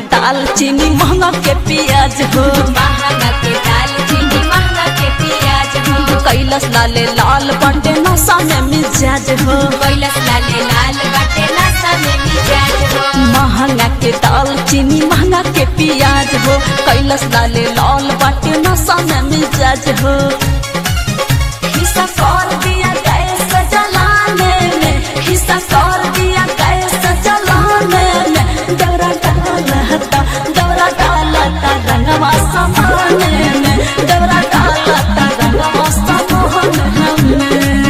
दाल चीनी महंगा के प्याज हो महंगा के दाल चीनी महंगा के प्याज हो कैलस लाले लाल बाटे नशा में मिजाज हो कैलस लाले लाल बाटे नशा में मिजाज हो महंगा के दाल चीनी महंगा के प्याज हो कैलस लाले लाल बाटे नशा में मिजाज हो हिस्सा कर दिया गैस जलाने में हिस्सा कर दिया गैस जलाने में दौरा डालता दौरा डालता रंगवा समाने में दौरा डालता रंगवा समाने में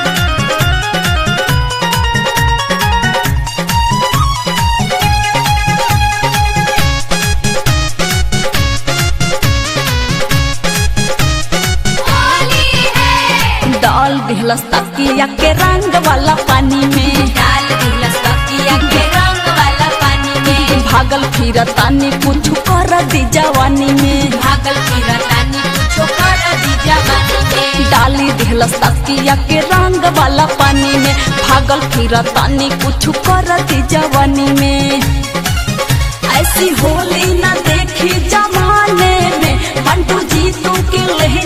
होली है डाल दिहलस तकिया के रंग वाला पानी में डाल दिलस तकिया के रंग वाला पानी में भागल फिर तानी कुछ कर दी जवानी में भागल फिरतानी कुछो कर दी जवानी में डाली दिहलस तकिया के रंग वाला पानी में भागल फिर तानी कुछ कर दी जवानी में ऐसी होली न देखी जमाने में बंटू जीतू के ले